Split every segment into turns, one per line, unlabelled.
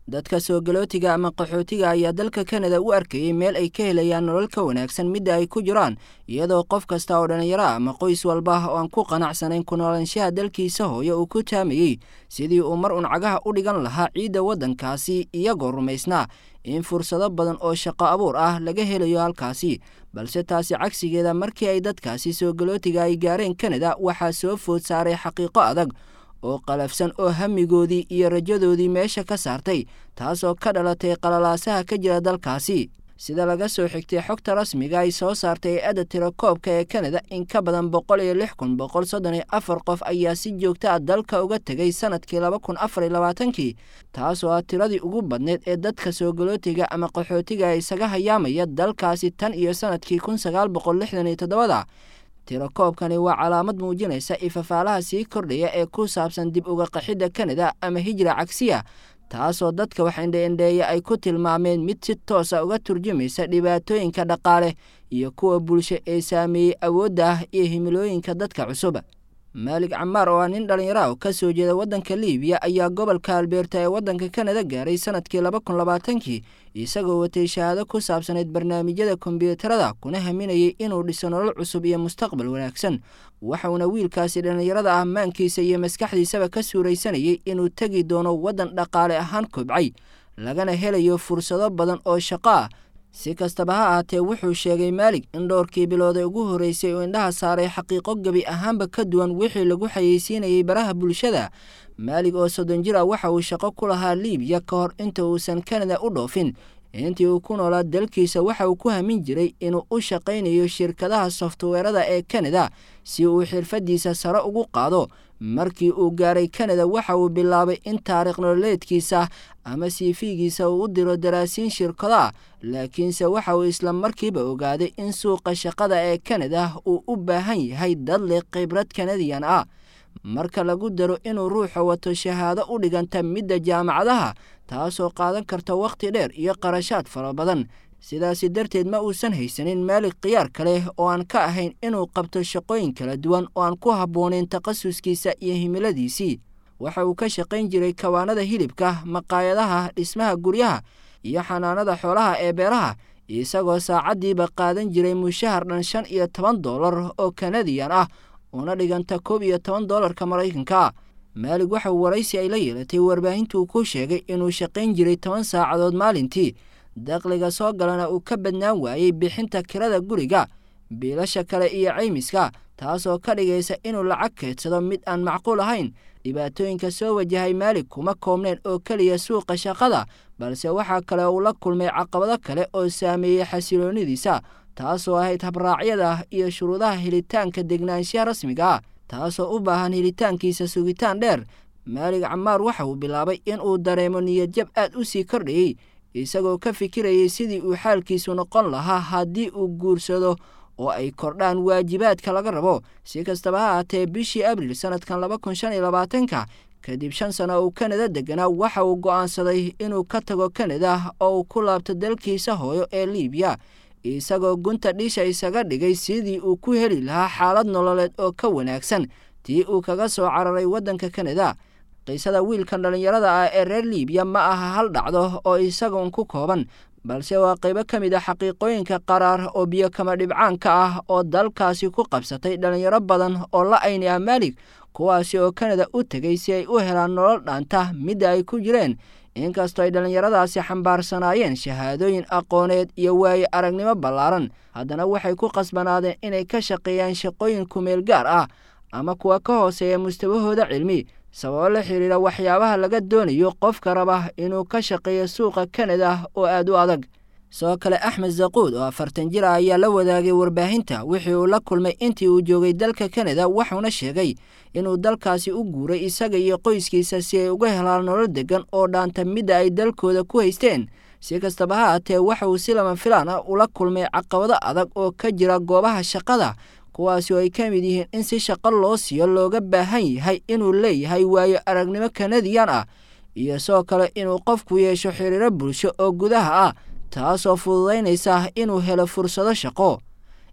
dadka soo galootiga ama qaxootiga ayaa dalka kanada u arkayey meel ay ka helayaan nolol ka wanaagsan midda ay ku jiraan iyadoo qof kasta oo dhallinyaro ah ama qoys walba oo aan ku qanacsanayn ku noolaanshaha dalkiisa hooyo uu ku taamayey sidii uu mar un cagaha u dhigan lahaa ciidda waddankaasi iyagoo rumaysnaa in fursado badan oo shaqo abuur ah laga helayo halkaasi balse taasi cagsigeeda markii ay dadkaasi soo galootiga ay gaareen kanada waxaa soo food saaray xaqiiqo adag oo qalafsan oo hamigoodii iyo rajadoodii meesha ka saartay taasoo ka dhalatay qalalaasaha ka jira dalkaasi sida laga soo xigtay xogta rasmiga ay soo saartay hay-adda tirakoobka ee kanada in ka badan boqol iyo lix kun boqol soddon iyo afar qof ayaa si joogta ah dalka uga tegay sanadkii laba kun afar iyo labaatankii taasoo ah tiradii ugu badneyd ee dadka soo galootiga ama qaxootiga isaga hayaamaya dalkaasi tan iyo sanadkii kun sagaal boqol lixdan iyo toddobada tirakoobkani waa calaamad muujinaysa ifafaalaha sii kordhaya ee ku saabsan dib uga qaxidda kanada ama hijra cagsiya taasoo dadka wax indheindheeya ay ku tilmaameen mid si toosa uga turjumaysa dhibaatooyinka dhaqaale iyo kuwa bulsho ee saameeyey awoodda ah iyo himilooyinka dadka cusub maalig camaar oo ah nin dhallinyaro ah oo ka soo jeeda waddanka liibiya ayaa gobolka albeerta ee waddanka kanada gaaray sanadkii laba kun labaatankii isagoo watay shahaado ku saabsanayd barnaamijyada kombyuutarada kuna haminayay inuu dhiso nolol cusub iyo mustaqbal wanaagsan waxauna wiilkaasi dhallinyarada ah maankiisa iyo maskaxdiisaba ka suuraysanayay inuu tegi doono waddan dhaqaale ahaan kobcay lagana helayo fursado badan oo shaqo ah si kastaba ha ahaatee wuxuu sheegay maalig in dhowrkii bilooday ugu horreysay oo indhaha saaray xaqiiqo gebi ahaanba ka duwan wixii lagu xayeysiinayay baraha bulshada maalig oo soddon jir ah waxa uu shaqo ku lahaa liibiya ka hor inta uusan kanada u dhoofin intii uu ku noolaa dalkiisa waxa uu ku hamin jiray inuu u shaqaynayo shirkadaha softweerada ee kanada si uu xirfaddiisa sare ugu qaado markii uu gaaray kanada waxa uu bilaabay in taariikh nololeedkiisa ama siifigiisa uu u diro daraasiin shirkado ah laakiinse waxa uu isla markiiba ogaaday in suuqa shaqada ee kanada uu u baahan yahay dad leh khibrad kanadiyan ah marka lagu daro inuu ruuxa wato shahaado u dhiganta midda jaamacadaha taasoo qaadan karta wakhti dheer iyo qarashaad fara badan sidaasi darteed ma uusan haysanin maalig khiyaar kaleh oo aan ka ahayn inuu qabto shaqooyin kala duwan oo aan ku habboonayn takhasuskiisa iyo himiladiisii waxa uu ka shaqayn jiray kawaanada hilibka maqaayadaha dhismaha guryaha iyo xanaanada xoolaha ee beeraha isagoo saacaddiiba qaadan jiray mushahar dhan shan iyo toban doolar oo kanadiyan ah una dhiganta koob iyo toban doolarka maraykanka maalig waxa uu waraysi ay la yeelatay warbaahintuu ku sheegay inuu shaqayn jiray toban saacadood maalintii dakhliga soo galana uu ka badnaan waayey bixinta kirada guriga biilasha kale iyo caymiska taasoo ka dhigaysa inuu lacag keedsado mid aan macquul ahayn dhibaatooyinka soo wajahay maalig kuma koobneen oo keliya suuqa shaqada balse waxaa kale uu la kulmay caqabado kale oo saameeyey xasiloonidiisa taasoo ahayd habraacyada iyo shuruudaha helitaanka degnaanshaha rasmiga ah taasoo u baahan helitaankiisa sugitaan dheer maalig camaar waxa uu bilaabay in uu dareemo niyadjab aad u sii kordhayey isagoo ka fikirayay sidii uu xaalkiisu noqon lahaa haddii uu guursado oo ay kordhaan waajibaadka laga rabo si kastaba ha ahaatee bishii abriil sanadkan laba kun shan iyo labaatanka kadib shan sano uu kanada deganaa waxa uu go'aansaday inuu ka tago kanada oo uu ku laabto dalkiisa hooyo ee liibiya isagoo gunta dhisha isaga dhigay sidii uu ku heli lahaa xaalad nololeed oo ka wanaagsan tii uu kaga soo cararay waddanka kanada qiisada wiilkan dhallinyarada ah ee reer liibiya ma aha hal dhacdo oo isagoon ku kooban balse waa qaybo ka mid a xaqiiqooyinka qaraar oo biyo kama dhibcaanka ah oo dalkaasi ku qabsatay dhallinyaro badan oo la ayni ah maalig kuwaasi oo kanada u tegay si ay u helaan nolol dhaanta midda ay ku jireen inkastoo ay dhallinyaradaasi xambaarsanaayeen shahaadooyin aqooneed iyo waaye aragnimo ballaaran haddana waxay ku qasbanaadeen inay ka shaqeeyaan shaqooyin kumeel gaar ah ama kuwa ka hooseeya mustawahooda cilmi sababo la xiriira waxyaabaha laga doonayo qofka raba inuu ka shaqeeyo suuqa kanada oo aad u adag sidoo kale axmed zaquud oo afartan jir ah ayaa la wadaagay warbaahinta wixii uu la kulmay intii uu joogay dalka kanada wuxuuna sheegay inuu dalkaasi u guuray isaga iyo qoyskiisa si ay uga helaan nolol degan oo dhaanta midda ay dalkooda ku haysteen si kastaba ha aatee waxa uu si lama filaan ah ula kulmay caqabado adag oo ka jira goobaha shaqada kuwaasi oo ay ka mid yihiin in si shaqo loo siiyo looga baahan yahay inuu leeyahay waayo aragnimo kanadiyan ah iyo sidoo kale inuu qofku yeesho xiriiro bulsho oo gudaha ah taasoo fududaynaysa inuu helo fursado shaqo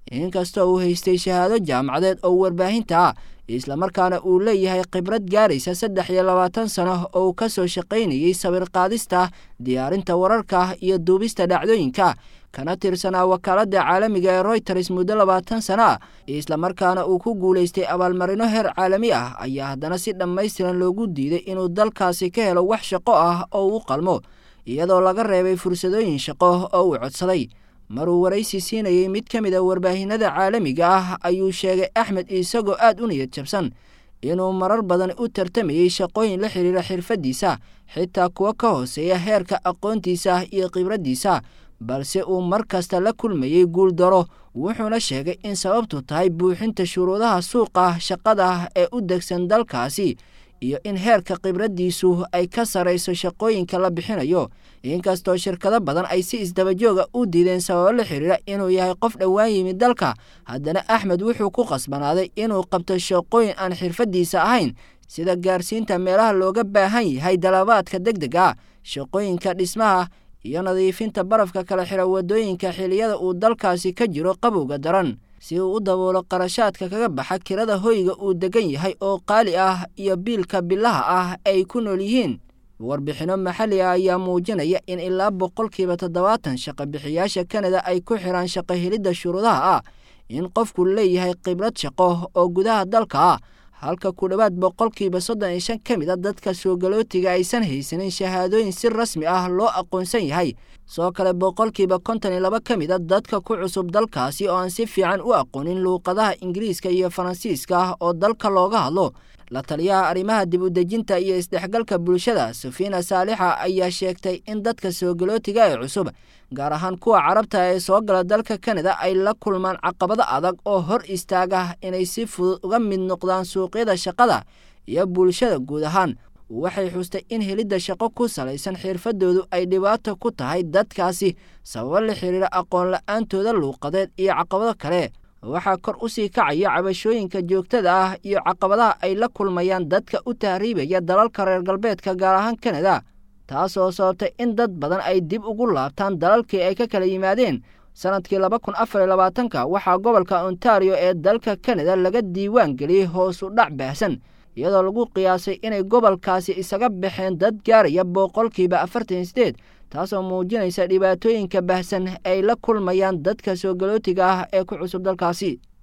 inkastoo uu haystay shahaado jaamacadeed oo warbaahinta ah islamarkaana uu leeyahay khibrad gaaraysa saddex iyo labaatan sano oo uu ka soo shaqaynayey sawir qaadista diyaarinta wararka iyo duubista dhacdooyinka kana tirsanaa wakaaladda caalamiga ee royters muddo labaatan sano ah islamarkaana uu ku guulaystay abaalmarino heer caalami ah ayaa haddana si dhammaystiran loogu diiday inuu dalkaasi ka helo wax shaqo ah oo u qalmo iyadoo laga reebay fursadooyin shaqo oo uu codsaday maruu waraysi siinayey mid ka mid a warbaahinada caalamiga ah ayuu sheegay axmed isagoo aad u niyad jabsan inuu marar badan u tartamayey shaqooyin la xidhiira xirfaddiisa xitaa kuwa ka hooseeya heerka aqoontiisa iyo khibraddiisa balse uu mar kasta la kulmayey guuldaro wuxuuna sheegay in sababtu tahay buuxinta shuruudaha suuqa shaqada ee u degsan dalkaasi iyo in heerka khibraddiisu ay ka sarrayso shaqooyinka la bixinayo inkastoo shirkado badan ay si isdabajooga u diideen sababo la xidhiira inuu yahay qof dhowaan yimid dalka haddana axmed wuxuu ku qasbanaaday inuu qabto shaqooyin aan xirfaddiisa ahayn sida gaarsiinta meelaha looga baahan yahay dalabaadka deg deg ah shaqooyinka dhismaha iyo nadiifinta barafka kala xira waddooyinka xiliyada uu dalkaasi ka jiro qabowga daran si uu u daboolo qarashaadka kaga baxa kirada hoyga uu degan yahay oo qaali ah iyo biilka bilaha ah ay ku nool yihiin warbixinno maxalli ah ayaa muujinaya in ilaa boqolkiiba toddobaatan shaqo bixiyaasha kanada ay ku xidhaan shaqo helidda shuruudaha ah in qofku leeyahay khibrad shaqo oo gudaha dalka ah halka ku dhowaad boqolkiiba soddon iyo shan ka mid a dadka soogalootiga aysan haysanin shahaadooyin si rasmi ah loo aqoonsan yahay soo kale boqolkiiba konton iyo laba ka mid a dadka ku cusub dalkaasi oo aan si fiican u aqoonin luuqadaha ingiriiska iyo faransiiska ah oo dalka looga hadlo la taliyaha arrimaha dib u dejinta iyo isdhexgalka bulshada safiina saalixa ayaa sheegtay in dadka soogalootiga ee cusub gaar ahaan kuwa carabta ee soo gala dalka kanada ay la kulmaan caqabado adag oo hor istaaga inay si fudud uga mid noqdaan suuqyada shaqada iyo bulshada guud ahaan waxay xustay in helidda shaqo ku salaysan xirfadoodu ay dhibaato ku tahay dadkaasi sababo la xiriira aqoon la-aantooda luuqadeed iyo caqabado kale waxaa kor u sii kacaya cabashooyinka joogtada ah iyo caqabadaha ay la kulmayaan dadka u tahriibaya dalalka reer galbeedka gaar ahaan kanada taasoo sababtay in dad badan ay dib ugu laabtaan dalalkii ay ka kala yimaadeen sannadkii laba kun afar iyo labaatanka waxaa gobolka ontario ee dalka kanada laga diiwaan geliyey hoos u dhac baahsan iyadoo lagu qiyaasay inay gobolkaasi isaga baxeen dad gaaraya boqolkiiba afartan iyo sideed taasoo muujinaysa dhibaatooyinka baahsan ay la kulmayaan dadka soogalootiga ah ee ku cusub dalkaasi